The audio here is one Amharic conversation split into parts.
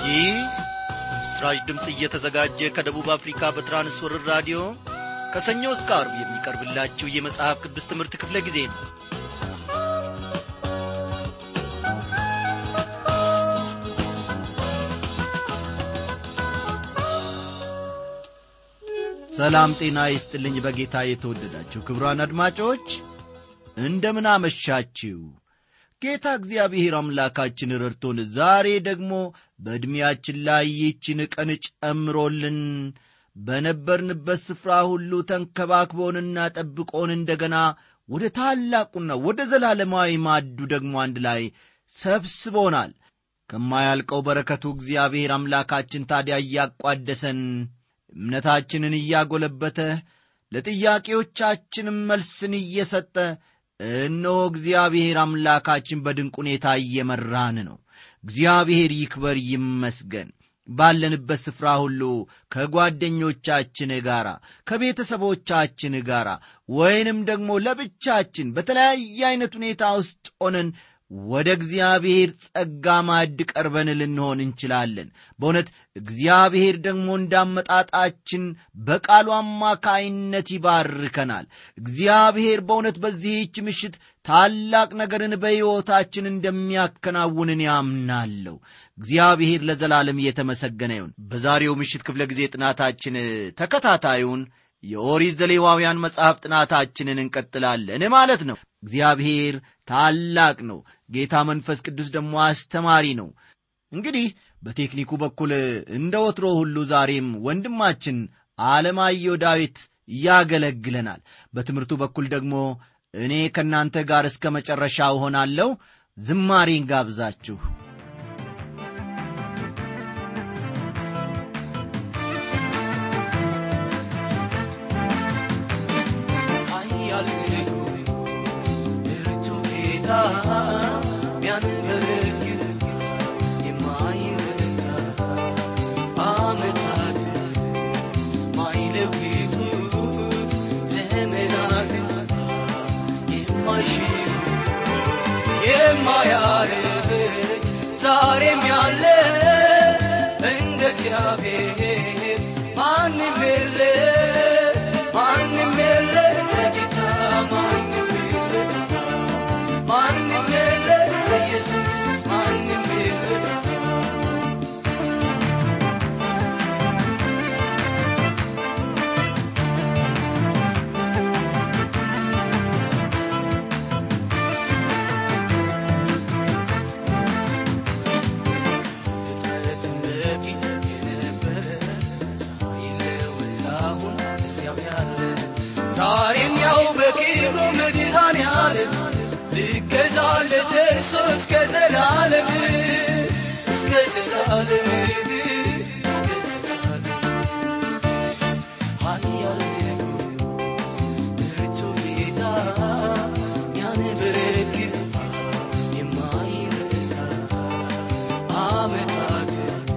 ይህ ምስራች ድምፅ እየተዘጋጀ ከደቡብ አፍሪካ በትራንስወርር ራዲዮ ከሰኞ እስከ አርብ የሚቀርብላችሁ የመጽሐፍ ቅዱስ ትምህርት ክፍለ ጊዜ ነው ሰላም ጤና ይስጥልኝ በጌታ የተወደዳችሁ ክብሯን አድማጮች እንደምን አመሻችሁ ጌታ እግዚአብሔር አምላካችን ረድቶን ዛሬ ደግሞ በዕድሜያችን ላይ ይችን ቀን ጨምሮልን በነበርንበት ስፍራ ሁሉ ተንከባክቦንና ጠብቆን እንደገና ወደ ታላቁና ወደ ዘላለማዊ ማዱ ደግሞ አንድ ላይ ሰብስቦናል ከማያልቀው በረከቱ እግዚአብሔር አምላካችን ታዲያ እያቋደሰን እምነታችንን እያጎለበተ ለጥያቄዎቻችንም መልስን እየሰጠ እነሆ እግዚአብሔር አምላካችን በድንቅ ሁኔታ እየመራን ነው እግዚአብሔር ይክበር ይመስገን ባለንበት ስፍራ ሁሉ ከጓደኞቻችን ጋር ከቤተሰቦቻችን ጋር ወይንም ደግሞ ለብቻችን በተለያየ አይነት ሁኔታ ውስጥ ሆነን ወደ እግዚአብሔር ጸጋ ማዕድ ቀርበን ልንሆን እንችላለን በእውነት እግዚአብሔር ደግሞ እንዳመጣጣችን በቃሉ አማካይነት ይባርከናል እግዚአብሔር በእውነት በዚህች ምሽት ታላቅ ነገርን በሕይወታችን እንደሚያከናውንን ያምናለሁ እግዚአብሔር ለዘላለም እየተመሰገነ ይሁን በዛሬው ምሽት ክፍለ ጊዜ ጥናታችን ተከታታዩን የኦሪት ዘሌዋውያን መጽሐፍ ጥናታችንን እንቀጥላለን ማለት ነው እግዚአብሔር ታላቅ ነው ጌታ መንፈስ ቅዱስ ደግሞ አስተማሪ ነው እንግዲህ በቴክኒኩ በኩል እንደ ወትሮ ሁሉ ዛሬም ወንድማችን አለማየሁ ዳዊት ያገለግለናል በትምህርቱ በኩል ደግሞ እኔ ከእናንተ ጋር እስከ መጨረሻ እሆናለሁ ዝማሬን ጋብዛችሁ ሚያንበረግግ የማይረታ አመታት ማይለውጡ ዘመናት የማይሽሩ የማያርቅ ዛሬም ያለ እንደ እግዚአብሔር ማንም የለ ማንም የለ ጌታ ማንም የለ ማንም የለ ኢየሱስ ማንም የለ ከጥንት በፊት የነበረ ሳይለወጥ አሁን እዚያው ያለ ዛሬም ያው በክብሩ መድኃኔዓለም ልገዛለት ደርሶ እስከ ዘላለም እስከ ዘላለም እስከ ዘላለም ኃያል ንጉሥ ብርቱ ጌታ ያንበረክክ የማይረታ ዓመታት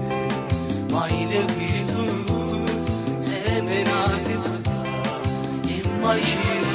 ማይለውጡ ዘመናት የማይሽሩ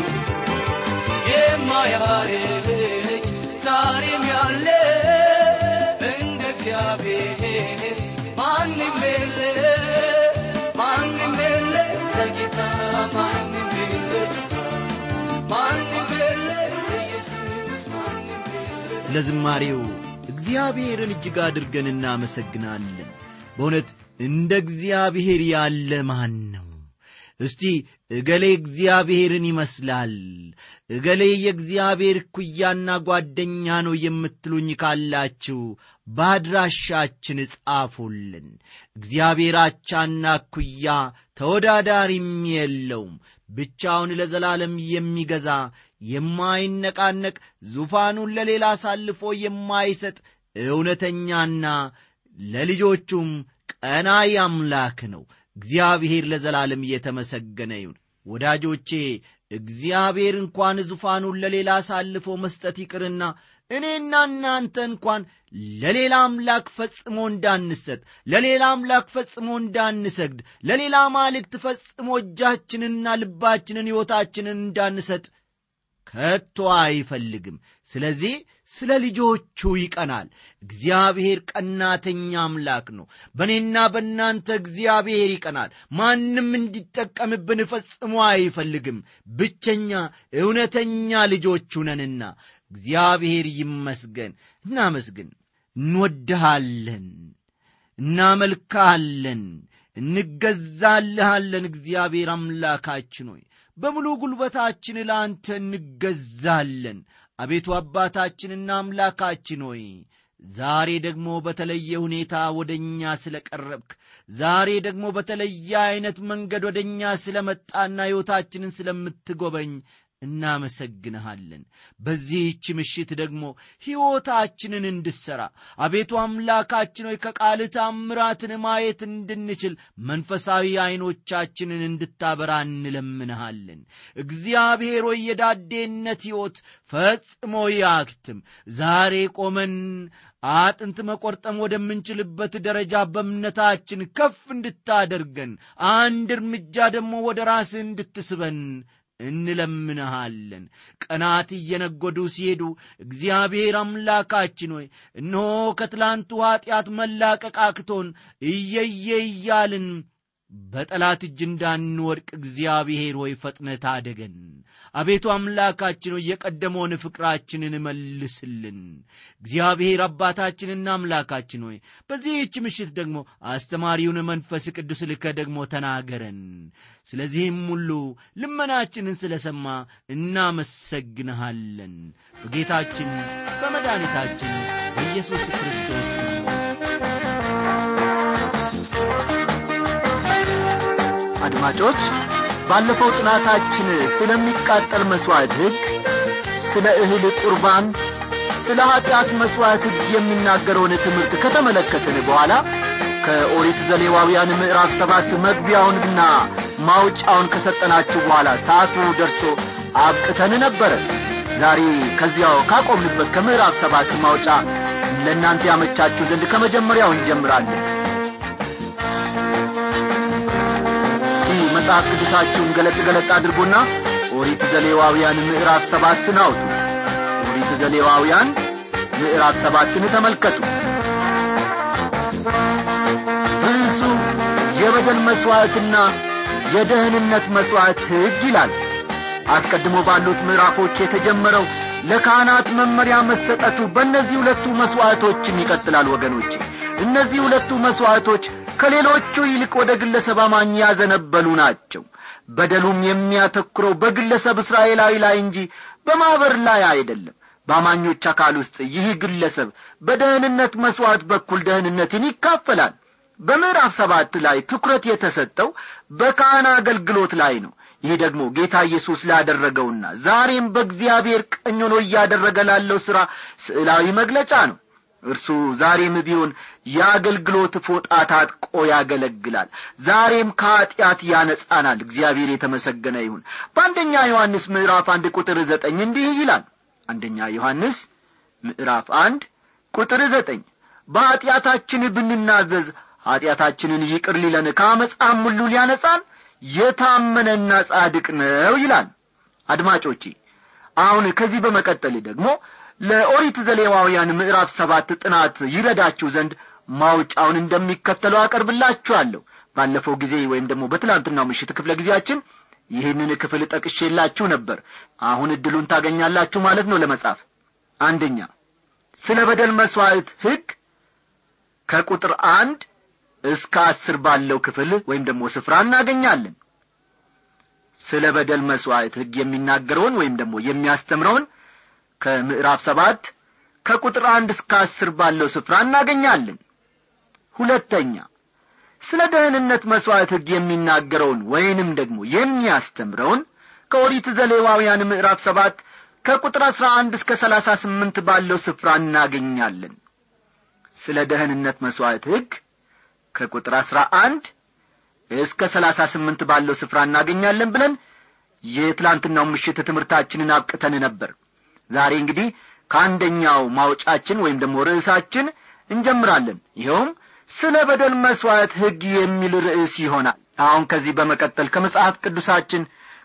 የማያረጅ ዛሬም ያለ እንደ እግዚአብሔር ማንም የለ ማንም የለ ለጌታ ማንም የለ ማንም የለ ለኢየሱስ ማንም የለ ስለ ዝማሬው እግዚአብሔርን እጅግ አድርገን እናመሰግናለን በእውነት እንደ እግዚአብሔር ያለ ማን ነው እስቲ እገሌ እግዚአብሔርን ይመስላል እገሌ የእግዚአብሔር ኩያና ጓደኛ ነው የምትሉኝ ካላችሁ በአድራሻችን ጻፉልን እግዚአብሔር አቻና ኩያ ተወዳዳሪም የለውም ብቻውን ለዘላለም የሚገዛ የማይነቃነቅ ዙፋኑን ለሌላ አሳልፎ የማይሰጥ እውነተኛና ለልጆቹም ቀናይ አምላክ ነው እግዚአብሔር ለዘላለም እየተመሰገነ ይሁን ወዳጆቼ እግዚአብሔር እንኳን ዙፋኑን ለሌላ አሳልፎ መስጠት ይቅርና እኔና እናንተ እንኳን ለሌላ አምላክ ፈጽሞ እንዳንሰጥ ለሌላ አምላክ ፈጽሞ እንዳንሰግድ ለሌላ ማልክት ፈጽሞ እጃችንንና ልባችንን ሕይወታችንን እንዳንሰጥ ከቶ አይፈልግም ስለዚህ ስለ ልጆቹ ይቀናል እግዚአብሔር ቀናተኛ አምላክ ነው በእኔና በእናንተ እግዚአብሔር ይቀናል ማንም እንዲጠቀምብን ፈጽሞ አይፈልግም ብቸኛ እውነተኛ ልጆቹ ነንና እግዚአብሔር ይመስገን እናመስግን እንወድሃለን እናመልካለን እንገዛልሃለን እግዚአብሔር አምላካችን ሆይ በሙሉ ጉልበታችን ለአንተ እንገዛለን አቤቱ አባታችንና አምላካችን ሆይ ዛሬ ደግሞ በተለየ ሁኔታ ወደ እኛ ስለ ቀረብክ ዛሬ ደግሞ በተለየ ዐይነት መንገድ ወደ እኛ ስለ መጣና ሕይወታችንን ስለምትጎበኝ እናመሰግንሃለን በዚህች ምሽት ደግሞ ሕይወታችንን እንድሠራ አቤቱ አምላካችን ሆይ ከቃል ታምራትን ማየት እንድንችል መንፈሳዊ ዐይኖቻችንን እንድታበራ እንለምንሃለን እግዚአብሔር ሆይ የዳዴነት ሕይወት ፈጽሞ ያክትም ዛሬ ቆመን አጥንት መቆርጠም ወደምንችልበት ደረጃ በእምነታችን ከፍ እንድታደርገን አንድ እርምጃ ደግሞ ወደ ራስህ እንድትስበን እንለምንሃለን ቀናት እየነጎዱ ሲሄዱ እግዚአብሔር አምላካችን ሆይ እነሆ ከትላንቱ ኀጢአት መላቀቅ አቅቶን እየየ እያልን በጠላት እጅ እንዳንወድቅ እግዚአብሔር ሆይ ፈጥነ ታደገን አቤቱ አምላካችን ሆይ የቀደመውን ፍቅራችንን መልስልን እግዚአብሔር አባታችንና አምላካችን ሆይ በዚህች ምሽት ደግሞ አስተማሪውን መንፈስ ቅዱስ ልከ ደግሞ ተናገረን ስለዚህም ሁሉ ልመናችንን ስለ ሰማ እናመሰግንሃለን በጌታችን በመድኃኒታችን በኢየሱስ ክርስቶስ አድማጮች ባለፈው ጥናታችን ስለሚቃጠል መሥዋዕት ሕግ ስለ እህል ቁርባን ስለ ኀጢአት መሥዋዕት ሕግ የሚናገረውን ትምህርት ከተመለከትን በኋላ ከኦሪት ዘሌዋውያን ምዕራፍ ሰባት መግቢያውንና ማውጫውን ከሰጠናችሁ በኋላ ሰዓቱ ደርሶ አብቅተን ነበረ ዛሬ ከዚያው ካቆምንበት ከምዕራፍ ሰባት ማውጫ ለእናንተ ያመቻችሁ ዘንድ ከመጀመሪያው እንጀምራለን መጽሐፍ ቅዱሳችሁን ገለጥ ገለጥ አድርጎና ኦሪት ዘሌዋውያን ምዕራፍ ሰባትን አውጡ ኦሪት ዘሌዋውያን ምዕራፍ ሰባትን ተመልከቱ ርዕሱ የበደል መሥዋዕትና የደህንነት መሥዋዕት ሕግ ይላል አስቀድሞ ባሉት ምዕራፎች የተጀመረው ለካህናት መመሪያ መሰጠቱ በእነዚህ ሁለቱ መሥዋዕቶችም ይቀጥላል ወገኖቼ እነዚህ ሁለቱ መሥዋዕቶች ከሌሎቹ ይልቅ ወደ ግለሰብ አማኝ ያዘነበሉ ናቸው በደሉም የሚያተኩረው በግለሰብ እስራኤላዊ ላይ እንጂ በማኅበር ላይ አይደለም በአማኞች አካል ውስጥ ይህ ግለሰብ በደህንነት መሥዋዕት በኩል ደህንነትን ይካፈላል በምዕራፍ ሰባት ላይ ትኩረት የተሰጠው በካህን አገልግሎት ላይ ነው ይህ ደግሞ ጌታ ኢየሱስ ላደረገውና ዛሬም በእግዚአብሔር ቀኝ ሆኖ እያደረገ ላለው ሥራ ስዕላዊ መግለጫ ነው እርሱ ዛሬም ቢሆን የአገልግሎት ፎጣ ታጥቆ ያገለግላል ዛሬም ከኀጢአት ያነጻናል እግዚአብሔር የተመሰገነ ይሁን በአንደኛ ዮሐንስ ምዕራፍ አንድ ቁጥር ዘጠኝ እንዲህ ይላል አንደኛ ዮሐንስ ምዕራፍ አንድ ቁጥር ዘጠኝ በኀጢአታችን ብንናዘዝ ኀጢአታችንን ይቅር ሊለን ከአመፃም ሁሉ ሊያነጻን የታመነና ጻድቅ ነው ይላል አድማጮቼ አሁን ከዚህ በመቀጠል ደግሞ ለኦሪት ዘሌዋውያን ምዕራፍ ሰባት ጥናት ይረዳችሁ ዘንድ ማውጫውን እንደሚከተለው አቀርብላችኋለሁ ባለፈው ጊዜ ወይም ደግሞ በትላንትናው ምሽት ክፍለ ጊዜያችን ይህንን ክፍል ጠቅሼላችሁ ነበር አሁን እድሉን ታገኛላችሁ ማለት ነው ለመጻፍ አንደኛ ስለ በደል መሥዋዕት ሕግ ከቁጥር አንድ እስከ አስር ባለው ክፍል ወይም ደግሞ ስፍራ እናገኛለን ስለ በደል መሥዋዕት ሕግ የሚናገረውን ወይም ደግሞ የሚያስተምረውን ከምዕራፍ ሰባት ከቁጥር አንድ እስከ አስር ባለው ስፍራ እናገኛለን ሁለተኛ ስለ ደህንነት መሥዋዕት ሕግ የሚናገረውን ወይንም ደግሞ የሚያስተምረውን ከኦሪት ዘሌዋውያን ምዕራፍ ሰባት ከቁጥር አሥራ አንድ እስከ ሰላሳ ስምንት ባለው ስፍራ እናገኛለን ስለ ደህንነት መሥዋዕት ሕግ ከቁጥር አሥራ አንድ እስከ ሰላሳ ስምንት ባለው ስፍራ እናገኛለን ብለን የትላንትናው ምሽት ትምህርታችንን አብቅተን ነበር ዛሬ እንግዲህ ከአንደኛው ማውጫችን ወይም ደግሞ ርዕሳችን እንጀምራለን ይኸውም ስለ በደል መሥዋዕት ሕግ የሚል ርዕስ ይሆናል አሁን ከዚህ በመቀጠል ከመጽሐፍ ቅዱሳችን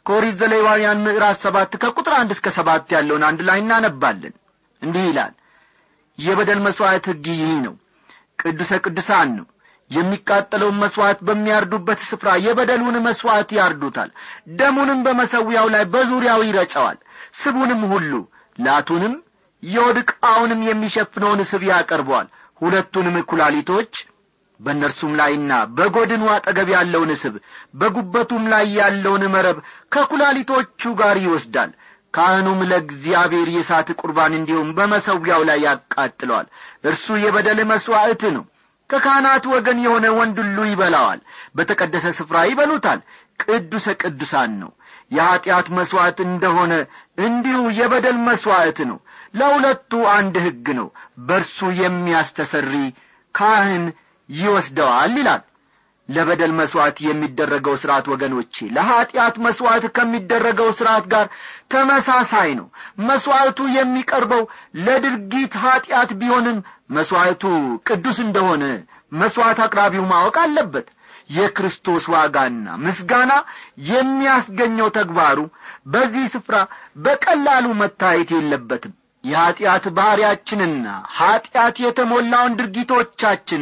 ከኦሪት ዘሌዋውያን ምዕራፍ ሰባት ከቁጥር አንድ እስከ ሰባት ያለውን አንድ ላይ እናነባለን እንዲህ ይላል የበደል መሥዋዕት ሕግ ይህ ነው ቅዱሰ ቅዱሳን ነው የሚቃጠለውን መሥዋዕት በሚያርዱበት ስፍራ የበደሉን መሥዋዕት ያርዱታል ደሙንም በመሰዊያው ላይ በዙሪያው ይረጨዋል ስቡንም ሁሉ ላቱንም የወድ ዕቃውንም የሚሸፍነውን ስብ ያቀርበዋል ሁለቱንም ኩላሊቶች በእነርሱም ላይና በጐድኑ አጠገብ ያለውን ስብ በጉበቱም ላይ ያለውን መረብ ከኩላሊቶቹ ጋር ይወስዳል ካህኑም ለእግዚአብሔር የእሳት ቁርባን እንዲሁም በመሰዊያው ላይ ያቃጥለዋል እርሱ የበደል መሥዋዕት ነው ከካህናት ወገን የሆነ ወንድ ሁሉ ይበላዋል በተቀደሰ ስፍራ ይበሉታል ቅዱሰ ቅዱሳን ነው የኀጢአት መሥዋዕት እንደሆነ እንዲሁ የበደል መሥዋዕት ነው ለሁለቱ አንድ ሕግ ነው በርሱ የሚያስተሰሪ ካህን ይወስደዋል ይላል ለበደል መሥዋዕት የሚደረገው ሥርዓት ወገኖቼ ለኀጢአት መሥዋዕት ከሚደረገው ሥርዓት ጋር ተመሳሳይ ነው መሥዋዕቱ የሚቀርበው ለድርጊት ኀጢአት ቢሆንም መሥዋዕቱ ቅዱስ እንደሆነ መሥዋዕት አቅራቢው ማወቅ አለበት የክርስቶስ ዋጋና ምስጋና የሚያስገኘው ተግባሩ በዚህ ስፍራ በቀላሉ መታየት የለበትም የኀጢአት ባሕርያችንና ኀጢአት የተሞላውን ድርጊቶቻችን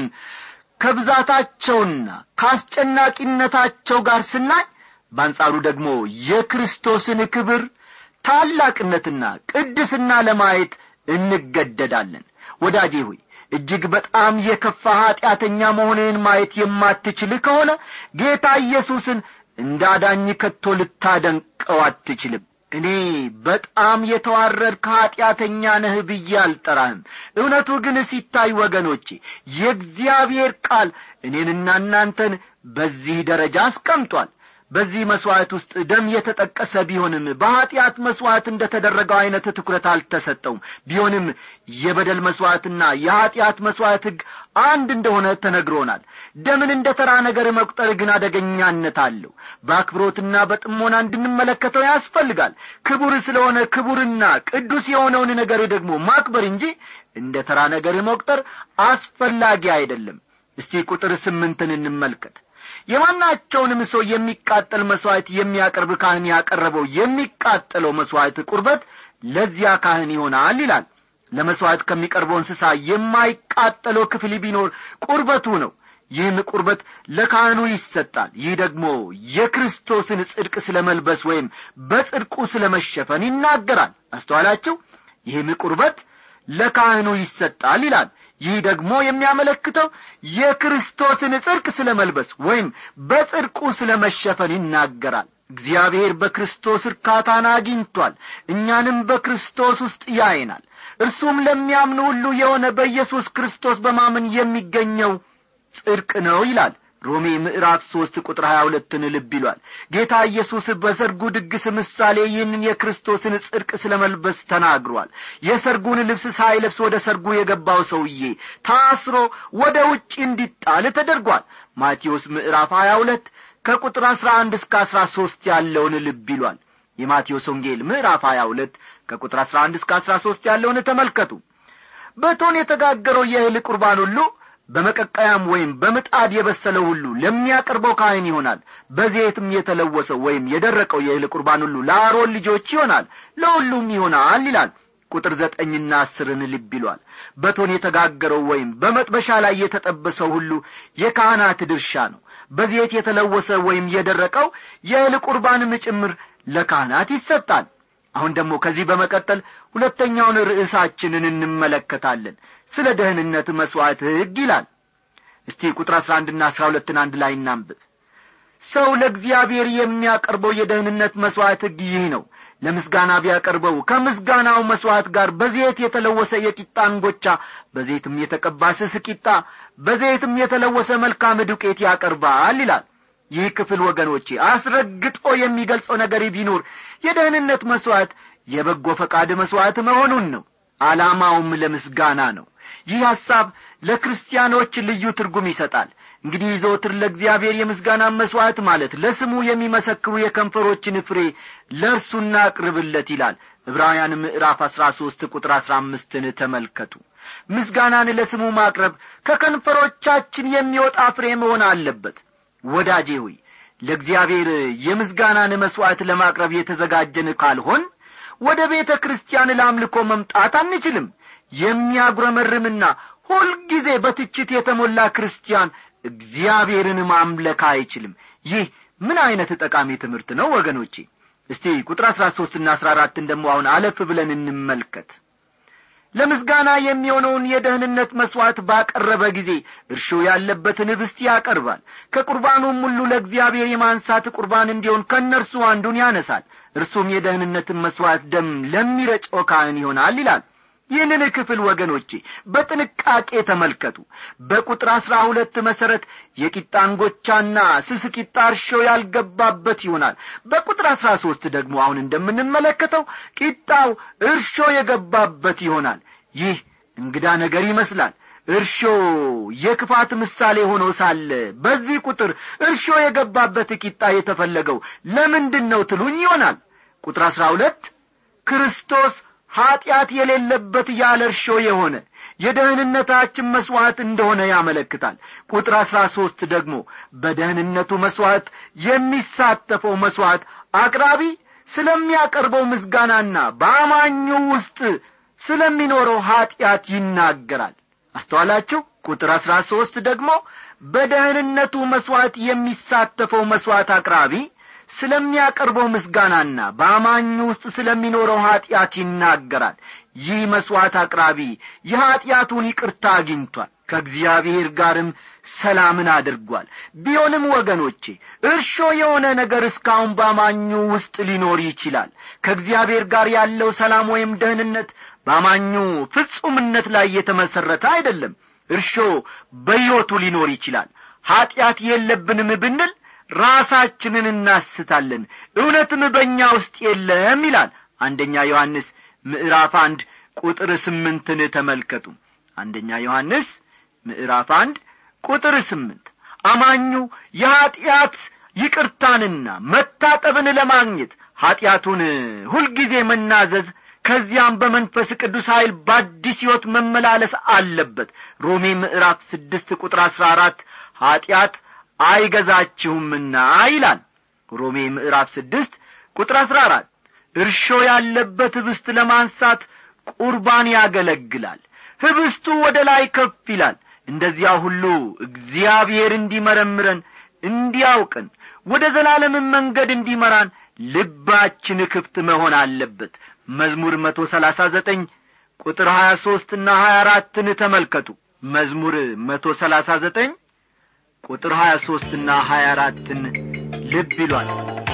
ከብዛታቸውና ከአስጨናቂነታቸው ጋር ስናይ በአንጻሩ ደግሞ የክርስቶስን ክብር ታላቅነትና ቅድስና ለማየት እንገደዳለን ወዳጄ ሆይ እጅግ በጣም የከፋ ኀጢአተኛ መሆንህን ማየት የማትችል ከሆነ ጌታ ኢየሱስን እንዳዳኝ ከቶ ልታደንቀው አትችልም እኔ በጣም የተዋረድክ ኀጢአተኛ ነህ ብዬ አልጠራህም እውነቱ ግን ሲታይ ወገኖቼ የእግዚአብሔር ቃል እኔንና እናንተን በዚህ ደረጃ አስቀምጧል በዚህ መሥዋዕት ውስጥ ደም የተጠቀሰ ቢሆንም በኀጢአት መሥዋዕት እንደ ተደረገው ዐይነት ትኩረት አልተሰጠውም ቢሆንም የበደል መሥዋዕትና የኀጢአት መሥዋዕት ሕግ አንድ እንደሆነ ተነግሮናል ደምን እንደ ተራ ነገር መቁጠር ግን አደገኛነት አለው በአክብሮትና በጥሞና እንድንመለከተው ያስፈልጋል ክቡር ስለሆነ ክቡርና ቅዱስ የሆነውን ነገር ደግሞ ማክበር እንጂ እንደ ተራ ነገር መቁጠር አስፈላጊ አይደለም እስቲ ቁጥር ስምንትን እንመልከት የማናቸውንም ሰው የሚቃጠል መሥዋዕት የሚያቀርብ ካህን ያቀረበው የሚቃጠለው መሥዋዕት ቁርበት ለዚያ ካህን ይሆናል ይላል ለመሥዋዕት ከሚቀርበው እንስሳ የማይቃጠለው ክፍል ቢኖር ቁርበቱ ነው ይህም ቁርበት ለካህኑ ይሰጣል ይህ ደግሞ የክርስቶስን ጽድቅ ስለ መልበስ ወይም በጽድቁ ስለ መሸፈን ይናገራል አስተዋላችሁ ይህም ቁርበት ለካህኑ ይሰጣል ይላል ይህ ደግሞ የሚያመለክተው የክርስቶስን ጽድቅ ስለ መልበስ ወይም በጽድቁ ስለ መሸፈን ይናገራል እግዚአብሔር በክርስቶስ እርካታን አግኝቷል እኛንም በክርስቶስ ውስጥ ያይናል እርሱም ለሚያምኑ ሁሉ የሆነ በኢየሱስ ክርስቶስ በማመን የሚገኘው ጽድቅ ነው ይላል ሮሜ ምዕራፍ ሦስት ቁጥር ሀያ ሁለትን ልብ ይሏል ጌታ ኢየሱስ በሰርጉ ድግስ ምሳሌ ይህንን የክርስቶስን ጽድቅ ስለ መልበስ ተናግሯል የሰርጉን ልብስ ሳይለብስ ወደ ሰርጉ የገባው ሰውዬ ታስሮ ወደ ውጭ እንዲጣል ተደርጓል ማቴዎስ ምዕራፍ ሀያ ሁለት ከቁጥር አሥራ አንድ እስከ አሥራ ሦስት ያለውን ልብ ይሏል የማቴዎስ ወንጌል ምዕራፍ ሀያ ሁለት ከቁጥር አሥራ አንድ እስከ አሥራ ሦስት ያለውን ተመልከቱ በቶን የተጋገረው የእህል ቁርባን ሁሉ በመቀቀያም ወይም በምጣድ የበሰለው ሁሉ ለሚያቀርበው ካህን ይሆናል በዘይትም የተለወሰው ወይም የደረቀው የእህል ቁርባን ሁሉ ለአሮን ልጆች ይሆናል ለሁሉም ይሆናል ይላል ቁጥር ዘጠኝና አስርን ልብ ይሏል በቶን የተጋገረው ወይም በመጥበሻ ላይ የተጠበሰው ሁሉ የካህናት ድርሻ ነው በዘይት የተለወሰ ወይም የደረቀው የእህል ቁርባንም ጭምር ለካህናት ይሰጣል አሁን ደግሞ ከዚህ በመቀጠል ሁለተኛውን ርዕሳችንን እንመለከታለን ስለ ደህንነት መሥዋዕት ሕግ ይላል እስቲ ቁጥር አሥራ አንድና አሥራ ሁለትን አንድ ላይ እናንብብ ሰው ለእግዚአብሔር የሚያቀርበው የደህንነት መሥዋዕት ሕግ ይህ ነው ለምስጋና ቢያቀርበው ከምስጋናው መሥዋዕት ጋር በዘይት የተለወሰ የቂጣ እንጎቻ በዘይትም የተቀባ ስስ ቂጣ በዘይትም የተለወሰ መልካም ዱቄት ያቀርባል ይላል ይህ ክፍል ወገኖቼ አስረግጦ የሚገልጸው ነገር ቢኖር የደህንነት መሥዋዕት የበጎ ፈቃድ መሥዋዕት መሆኑን ነው ዓላማውም ለምስጋና ነው ይህ ሐሳብ ለክርስቲያኖች ልዩ ትርጉም ይሰጣል እንግዲህ ዘወትር ለእግዚአብሔር የምስጋና መሥዋዕት ማለት ለስሙ የሚመሰክሩ የከንፈሮችን ፍሬ ለእርሱ እናቅርብለት ይላል ዕብራውያን ምዕራፍ አሥራ ሦስት ቁጥር አሥራ አምስትን ተመልከቱ ምስጋናን ለስሙ ማቅረብ ከከንፈሮቻችን የሚወጣ ፍሬ መሆን አለበት ወዳጄ ሆይ ለእግዚአብሔር የምስጋናን መሥዋዕት ለማቅረብ የተዘጋጀን ካልሆን ወደ ቤተ ክርስቲያን ለአምልኮ መምጣት አንችልም የሚያጉረመርምና ሁልጊዜ በትችት የተሞላ ክርስቲያን እግዚአብሔርን ማምለክ አይችልም ይህ ምን ዐይነት ጠቃሚ ትምህርት ነው ወገኖቼ እስቲ ቁጥር አሥራ ሦስትና አሥራ አራትን ደሞ አሁን አለፍ ብለን እንመልከት ለምስጋና የሚሆነውን የደህንነት መሥዋዕት ባቀረበ ጊዜ እርሾ ያለበትን ኅብስት ያቀርባል ከቁርባኑም ሁሉ ለእግዚአብሔር የማንሳት ቁርባን እንዲሆን ከእነርሱ አንዱን ያነሳል እርሱም የደህንነትን መሥዋዕት ደም ለሚረጨው ካህን ይሆናል ይላል ይህንን ክፍል ወገኖቼ በጥንቃቄ ተመልከቱ በቁጥር አሥራ ሁለት መሠረት የቂጣ እንጎቻና ስስ ቂጣ እርሾ ያልገባበት ይሆናል በቁጥር አሥራ ሦስት ደግሞ አሁን እንደምንመለከተው ቂጣው እርሾ የገባበት ይሆናል ይህ እንግዳ ነገር ይመስላል እርሾ የክፋት ምሳሌ ሆኖ ሳለ በዚህ ቁጥር እርሾ የገባበት ቂጣ የተፈለገው ለምንድን ነው ትሉኝ ይሆናል ቁጥር አሥራ ሁለት ክርስቶስ ኀጢአት የሌለበት ያለ እርሾ የሆነ የደህንነታችን መሥዋዕት እንደሆነ ያመለክታል ቁጥር አሥራ ሦስት ደግሞ በደህንነቱ መሥዋዕት የሚሳተፈው መሥዋዕት አቅራቢ ስለሚያቀርበው ምስጋናና በአማኙ ውስጥ ስለሚኖረው ኀጢአት ይናገራል አስተዋላችሁ ቁጥር አሥራ ሦስት ደግሞ በደህንነቱ መሥዋዕት የሚሳተፈው መሥዋዕት አቅራቢ ስለሚያቀርበው ምስጋናና በአማኙ ውስጥ ስለሚኖረው ኀጢአት ይናገራል ይህ መሥዋዕት አቅራቢ የኀጢአቱን ይቅርታ አግኝቷል ከእግዚአብሔር ጋርም ሰላምን አድርጓል ቢሆንም ወገኖቼ እርሾ የሆነ ነገር እስካሁን በአማኙ ውስጥ ሊኖር ይችላል ከእግዚአብሔር ጋር ያለው ሰላም ወይም ደህንነት በአማኙ ፍጹምነት ላይ የተመሠረተ አይደለም እርሾ በሕይወቱ ሊኖር ይችላል ኀጢአት የለብንም ብንል ራሳችንን እናስታለን እውነትም በእኛ ውስጥ የለም ይላል አንደኛ ዮሐንስ ምዕራፍ አንድ ቁጥር ስምንትን ተመልከቱ አንደኛ ዮሐንስ ምዕራፍ አንድ ቁጥር ስምንት አማኙ የኀጢአት ይቅርታንና መታጠብን ለማግኘት ኀጢአቱን ሁልጊዜ መናዘዝ ከዚያም በመንፈስ ቅዱስ ኀይል በአዲስ ሕይወት መመላለስ አለበት ሮሜ ምዕራፍ ስድስት ቁጥር አሥራ አራት ኀጢአት አይገዛችሁምና ይላል ሮሜ ምዕራፍ ስድስት ቁጥር አሥራ አራት እርሾ ያለበት ኅብስት ለማንሳት ቁርባን ያገለግላል ኅብስቱ ወደ ላይ ከፍ ይላል እንደዚያ ሁሉ እግዚአብሔር እንዲመረምረን እንዲያውቅን ወደ ዘላለምን መንገድ እንዲመራን ልባችን ክፍት መሆን አለበት መዝሙር መቶ ሰላሳ ዘጠኝ ቁጥር ሀያ ሦስትና ሀያ አራትን ተመልከቱ መዝሙር መቶ ሰላሳ ዘጠኝ ቁጥር ሀያ ሦስትና ሀያ አራትን ልብ ይሏል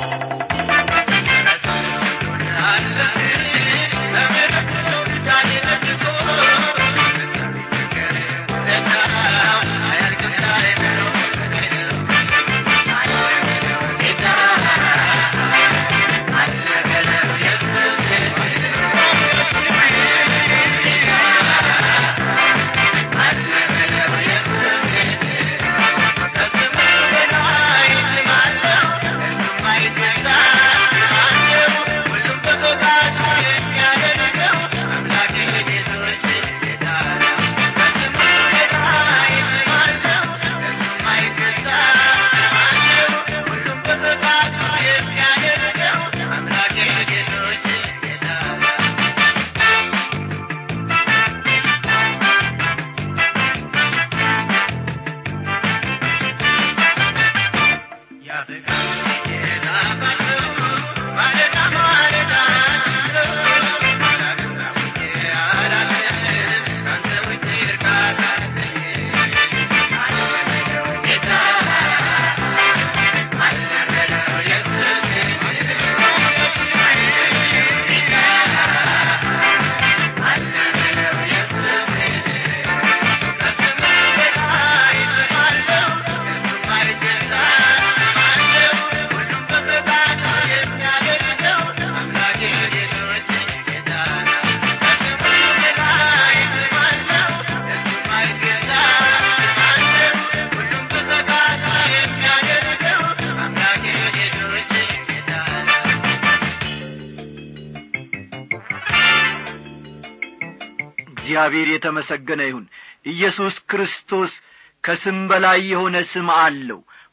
እግዚአብሔር የተመሰገነ ይሁን ኢየሱስ ክርስቶስ ከስም በላይ የሆነ ስም አለው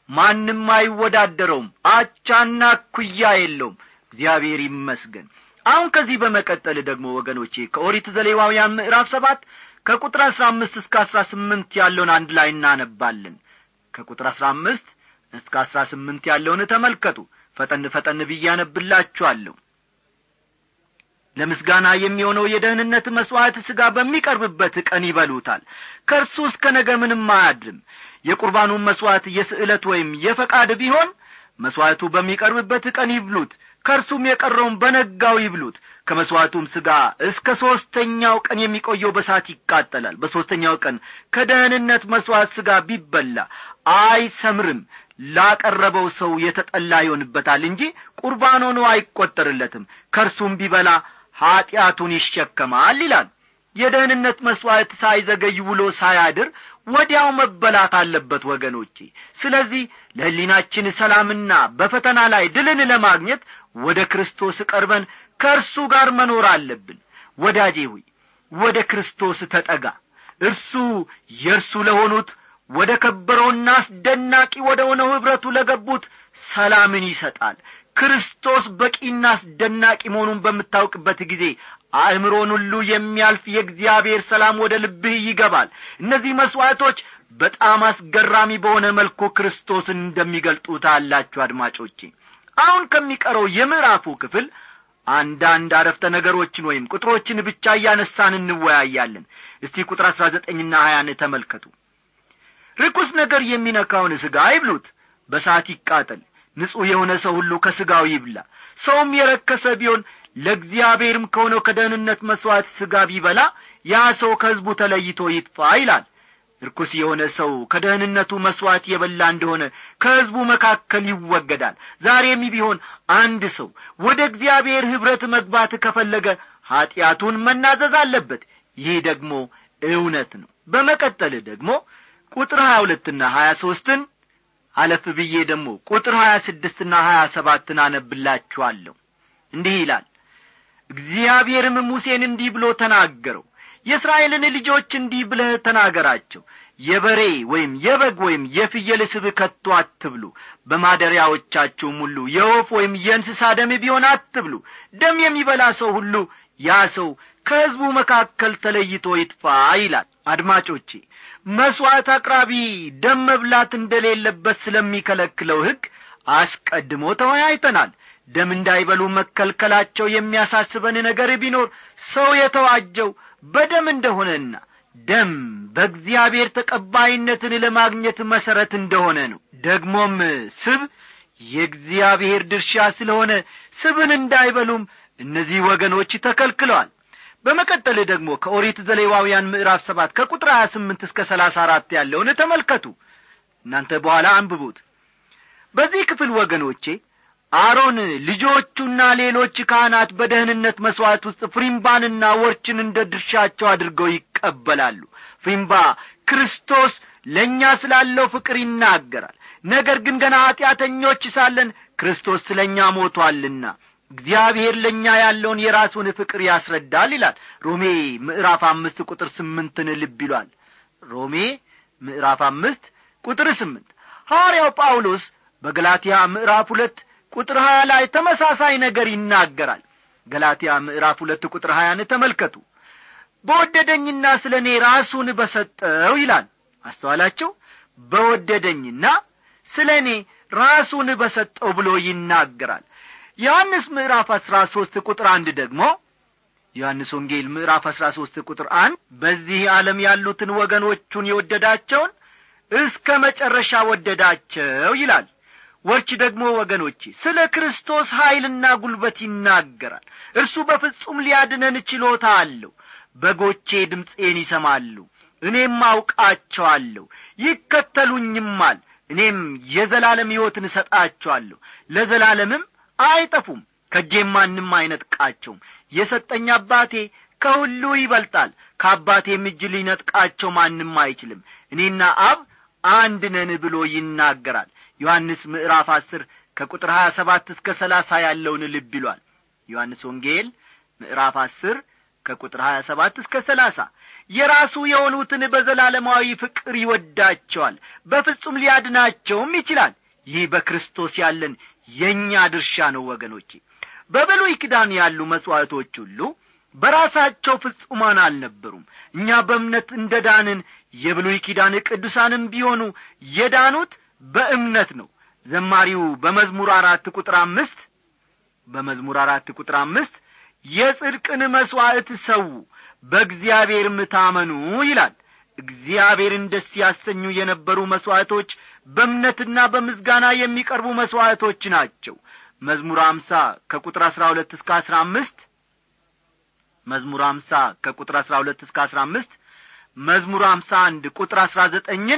ማንም አይወዳደረውም አቻና ኩያ የለውም እግዚአብሔር ይመስገን አሁን ከዚህ በመቀጠል ደግሞ ወገኖቼ ከኦሪት ዘሌዋውያን ምዕራፍ ሰባት ከቁጥር አስራ አምስት እስከ አስራ ስምንት ያለውን አንድ ላይ እናነባለን ከቁጥር አስራ አምስት እስከ አስራ ስምንት ያለውን ተመልከቱ ፈጠን ፈጠን ብዬ አነብላችኋለሁ ለምስጋና የሚሆነው የደህንነት መሥዋዕት ሥጋ በሚቀርብበት ቀን ይበሉታል ከእርሱ እስከ ነገ ምንም አያድርም የቁርባኑን መሥዋዕት የስዕለት ወይም የፈቃድ ቢሆን መሥዋዕቱ በሚቀርብበት ቀን ይብሉት ከእርሱም የቀረውን በነጋው ይብሉት ከመሥዋዕቱም ሥጋ እስከ ሦስተኛው ቀን የሚቆየው በሳት ይቃጠላል በሦስተኛው ቀን ከደህንነት መሥዋዕት ሥጋ ቢበላ አይሰምርም ላቀረበው ሰው የተጠላ ይሆንበታል እንጂ ቁርባን ሆኖ አይቈጠርለትም ከእርሱም ቢበላ ኀጢአቱን ይሸከማል ይላል የደህንነት መሥዋዕት ሳይዘገይ ውሎ ሳያድር ወዲያው መበላት አለበት ወገኖቼ ስለዚህ ለሕሊናችን ሰላምና በፈተና ላይ ድልን ለማግኘት ወደ ክርስቶስ ቀርበን ከእርሱ ጋር መኖር አለብን ወዳጄ ሆይ ወደ ክርስቶስ ተጠጋ እርሱ የእርሱ ለሆኑት ወደ ከበረውና አስደናቂ ወደ ሆነው ኅብረቱ ለገቡት ሰላምን ይሰጣል ክርስቶስ በቂና አስደናቂ መሆኑን በምታውቅበት ጊዜ አእምሮን ሁሉ የሚያልፍ የእግዚአብሔር ሰላም ወደ ልብህ ይገባል እነዚህ መሥዋዕቶች በጣም አስገራሚ በሆነ መልኩ ክርስቶስን እንደሚገልጡ ታላችሁ አድማጮቼ አሁን ከሚቀረው የምዕራፉ ክፍል አንዳንድ አረፍተ ነገሮችን ወይም ቁጥሮችን ብቻ እያነሳን እንወያያለን እስቲ ቁጥር አሥራ ዘጠኝና ሀያን ተመልከቱ ርኩስ ነገር የሚነካውን ሥጋ አይብሉት በሰዓት ይቃጠል ንጹሕ የሆነ ሰው ሁሉ ከሥጋው ይብላ ሰውም የረከሰ ቢሆን ለእግዚአብሔርም ከሆነው ከደህንነት መሥዋዕት ሥጋ ቢበላ ያ ሰው ከሕዝቡ ተለይቶ ይጥፋ ይላል ርኩስ የሆነ ሰው ከደህንነቱ መሥዋዕት የበላ እንደሆነ ከሕዝቡ መካከል ይወገዳል ዛሬም ቢሆን አንድ ሰው ወደ እግዚአብሔር ኅብረት መግባት ከፈለገ ኀጢአቱን መናዘዝ አለበት ይህ ደግሞ እውነት ነው በመቀጠል ደግሞ ቁጥር ሀያ ሁለትና ሀያ ሦስትን አለፍ ብዬ ደግሞ ቁጥር ሀያ ስድስትና ሀያ ሰባትን አነብላችኋለሁ እንዲህ ይላል እግዚአብሔርም ሙሴን እንዲህ ብሎ ተናገረው የእስራኤልን ልጆች እንዲህ ብለህ ተናገራቸው የበሬ ወይም የበግ ወይም የፍየል ስብ ከቶ አትብሉ በማደሪያዎቻችሁም ሁሉ የወፍ ወይም የእንስሳ ደም ቢሆን አትብሉ ደም የሚበላ ሰው ሁሉ ያ ሰው ከሕዝቡ መካከል ተለይቶ ይጥፋ ይላል አድማጮቼ መሥዋዕት አቅራቢ ደም መብላት እንደሌለበት ስለሚከለክለው ሕግ አስቀድሞ ተወያይተናል ደም እንዳይበሉ መከልከላቸው የሚያሳስበን ነገር ቢኖር ሰው የተዋጀው በደም እንደሆነና ደም በእግዚአብሔር ተቀባይነትን ለማግኘት መሠረት እንደሆነ ነው ደግሞም ስብ የእግዚአብሔር ድርሻ ስለሆነ ስብን እንዳይበሉም እነዚህ ወገኖች ተከልክለዋል በመቀጠል ደግሞ ከኦሪት ዘሌዋውያን ምዕራፍ ሰባት ከቁጥር ሀያ ስምንት እስከ ሰላሳ አራት ያለውን ተመልከቱ እናንተ በኋላ አንብቡት በዚህ ክፍል ወገኖቼ አሮን ልጆቹና ሌሎች ካህናት በደህንነት መሥዋዕት ውስጥ ፍሪምባንና ወርችን እንደ ድርሻቸው አድርገው ይቀበላሉ ፍሪምባ ክርስቶስ ለእኛ ስላለው ፍቅር ይናገራል ነገር ግን ገና ኀጢአተኞች ሳለን ክርስቶስ ስለ እኛ ሞቶአልና እግዚአብሔር ለእኛ ያለውን የራሱን ፍቅር ያስረዳል ይላል ሮሜ ምዕራፍ አምስት ቁጥር ስምንትን ልብ ይሏል ሮሜ ምዕራፍ አምስት ቁጥር ስምንት ሐዋርያው ጳውሎስ በገላትያ ምዕራፍ ሁለት ቁጥር ሀያ ላይ ተመሳሳይ ነገር ይናገራል ገላትያ ምዕራፍ ሁለት ቁጥር ሀያን ተመልከቱ በወደደኝና ስለ እኔ ራሱን በሰጠው ይላል አስተዋላቸው በወደደኝና ስለ እኔ ራሱን በሰጠው ብሎ ይናገራል ዮሐንስ ምዕራፍ አሥራ ሦስት ቁጥር አንድ ደግሞ ዮሐንስ ወንጌል ምዕራፍ አሥራ ሦስት ቁጥር አንድ በዚህ ዓለም ያሉትን ወገኖቹን የወደዳቸውን እስከ መጨረሻ ወደዳቸው ይላል ወርች ደግሞ ወገኖቼ ስለ ክርስቶስ ኀይልና ጉልበት ይናገራል እርሱ በፍጹም ሊያድነን ችሎታ አለው በጎቼ ድምፄን ይሰማሉ እኔም አውቃቸዋለሁ ይከተሉኝማል እኔም የዘላለም ሕይወትን እሰጣቸዋለሁ ለዘላለምም አይጠፉም ከእጄም ማንም አይነጥቃቸውም የሰጠኝ አባቴ ከሁሉ ይበልጣል ከአባቴም እጅ ሊነጥቃቸው ማንም አይችልም እኔና አብ አንድ ነን ብሎ ይናገራል ዮሐንስ ምዕራፍ አስር ከቁጥር ሀያ ሰባት እስከ ሰላሳ ያለውን ልብ ይሏል ዮሐንስ ወንጌል ምዕራፍ አስር ከቁጥር 27 እስከ 30 የራሱ የሆኑትን በዘላለማዊ ፍቅር ይወዳቸዋል በፍጹም ሊያድናቸውም ይችላል ይህ በክርስቶስ ያለን የእኛ ድርሻ ነው ወገኖቼ በብሉይ ኪዳን ያሉ መሥዋዕቶች ሁሉ በራሳቸው ፍጹማን አልነበሩም እኛ በእምነት እንደ ዳንን የብሉይ ኪዳን ቅዱሳንም ቢሆኑ የዳኑት በእምነት ነው ዘማሪው በመዝሙር አራት ቁጥር አምስት በመዝሙር አራት ቁጥር አምስት የጽድቅን መሥዋዕት ሰው በእግዚአብሔርም ታመኑ ይላል እግዚአብሔርን ደስ ያሰኙ የነበሩ መሥዋዕቶች በእምነትና በምስጋና የሚቀርቡ መሥዋዕቶች ናቸው መዝሙር አምሳ ከቁጥር አሥራ ሁለት እስከ አሥራ አምስት መዝሙር አምሳ ከቁጥር አሥራ ሁለት እስከ አሥራ አምስት መዝሙር አምሳ አንድ ቁጥር አሥራ ዘጠኝን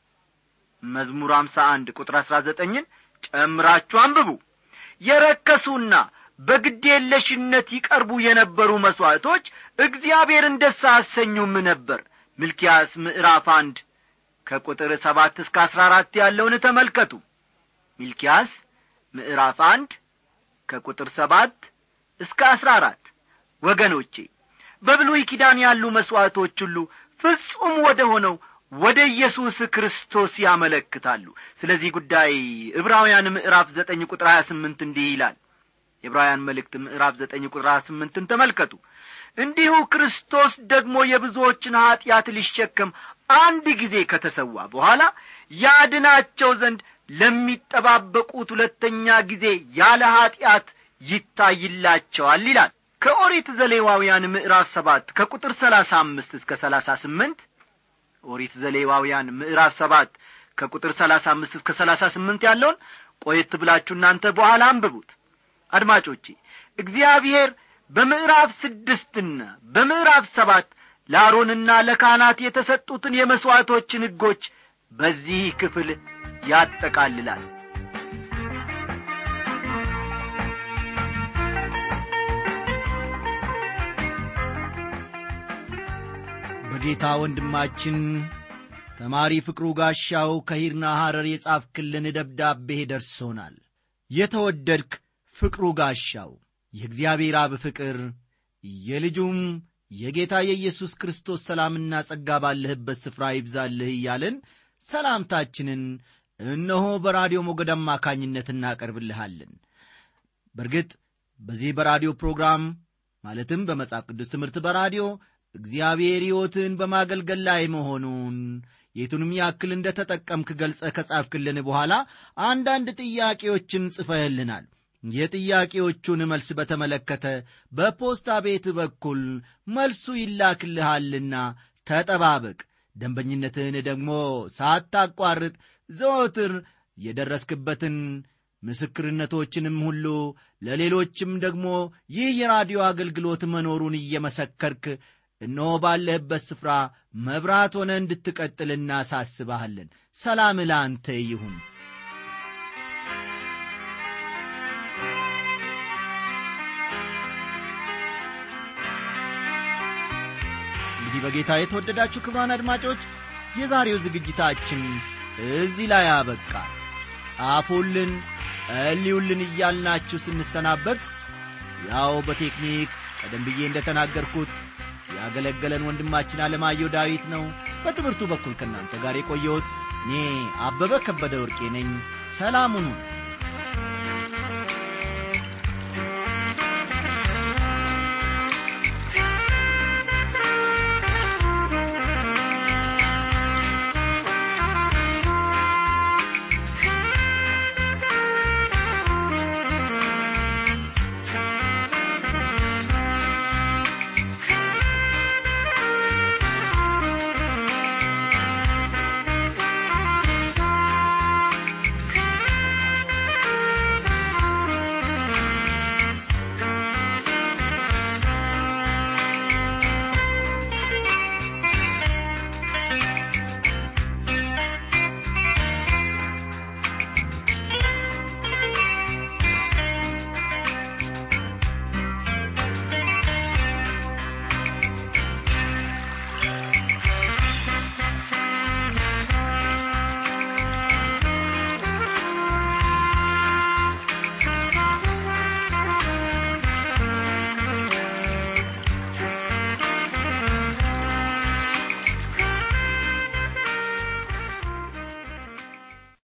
መዝሙር አምሳ አንድ ቁጥር አሥራ ዘጠኝን ጨምራችሁ አንብቡ የረከሱና በግዴለሽነት ይቀርቡ የነበሩ መሥዋዕቶች እግዚአብሔርን ደስ አሰኙም ነበር ሚልኪያስ ምዕራፍ አንድ ከቁጥር ሰባት እስከ አሥራ አራት ያለውን ተመልከቱ ሚልኪያስ ምዕራፍ አንድ ከቁጥር ሰባት እስከ አሥራ አራት ወገኖቼ በብሉይ ኪዳን ያሉ መሥዋዕቶች ሁሉ ፍጹም ወደ ሆነው ወደ ኢየሱስ ክርስቶስ ያመለክታሉ ስለዚህ ጉዳይ ዕብራውያን ምዕራፍ ዘጠኝ ቁጥር ሀያ ስምንት እንዲህ ይላል የዕብራውያን መልእክት ምዕራፍ ዘጠኝ ቁጥር ሀያ ስምንትን ተመልከቱ እንዲሁ ክርስቶስ ደግሞ የብዙዎችን ኀጢአት ሊሸከም አንድ ጊዜ ከተሰዋ በኋላ ያድናቸው ዘንድ ለሚጠባበቁት ሁለተኛ ጊዜ ያለ ኀጢአት ይታይላቸዋል ይላል ከኦሪት ዘሌዋውያን ምዕራፍ ሰባት ከቁጥር ሰላሳ አምስት እስከ ሰላሳ ስምንት ኦሪት ዘሌዋውያን ምዕራፍ ሰባት ከቁጥር ሰላሳ አምስት እስከ ሰላሳ ስምንት ያለውን ቆየት ብላችሁ እናንተ በኋላ አንብቡት አድማጮቼ እግዚአብሔር በምዕራፍ ስድስትና በምዕራፍ ሰባት ለአሮንና ለካህናት የተሰጡትን የመሥዋዕቶችን ሕጎች በዚህ ክፍል ያጠቃልላል በጌታ ወንድማችን ተማሪ ፍቅሩ ጋሻው ከሂርና ሐረር የጻፍክልን ደብዳቤ ደርሶናል የተወደድክ ፍቅሩ ጋሻው የእግዚአብሔር አብ ፍቅር የልጁም የጌታ የኢየሱስ ክርስቶስ ሰላምና ጸጋ ባለህበት ስፍራ ይብዛልህ እያለን ሰላምታችንን እነሆ በራዲዮ ሞገድ አማካኝነት እናቀርብልሃለን በእርግጥ በዚህ በራዲዮ ፕሮግራም ማለትም በመጽሐፍ ቅዱስ ትምህርት በራዲዮ እግዚአብሔር ሕይወትን በማገልገል ላይ መሆኑን የቱንም ያክል እንደ ተጠቀምክ ገልጸ ከጻፍክልን በኋላ አንዳንድ ጥያቄዎችን ጽፈህልናል የጥያቄዎቹን መልስ በተመለከተ በፖስታ ቤት በኩል መልሱ ይላክልሃልና ተጠባበቅ ደንበኝነትህን ደግሞ ሳታቋርጥ ዘወትር የደረስክበትን ምስክርነቶችንም ሁሉ ለሌሎችም ደግሞ ይህ የራዲዮ አገልግሎት መኖሩን እየመሰከርክ እነሆ ባለህበት ስፍራ መብራት ሆነ እንድትቀጥል እናሳስባሃለን ሰላም ለአንተ ይሁን እንግዲህ በጌታ የተወደዳችሁ ክብራን አድማጮች የዛሬው ዝግጅታችን እዚህ ላይ አበቃ ጻፉልን ጸልዩልን እያልናችሁ ስንሰናበት ያው በቴክኒክ ቀደም ብዬ እንደ ተናገርኩት ያገለገለን ወንድማችን አለማየሁ ዳዊት ነው በትምህርቱ በኩል ከእናንተ ጋር የቆየሁት እኔ አበበ ከበደ ወርቄ ነኝ ሰላሙኑ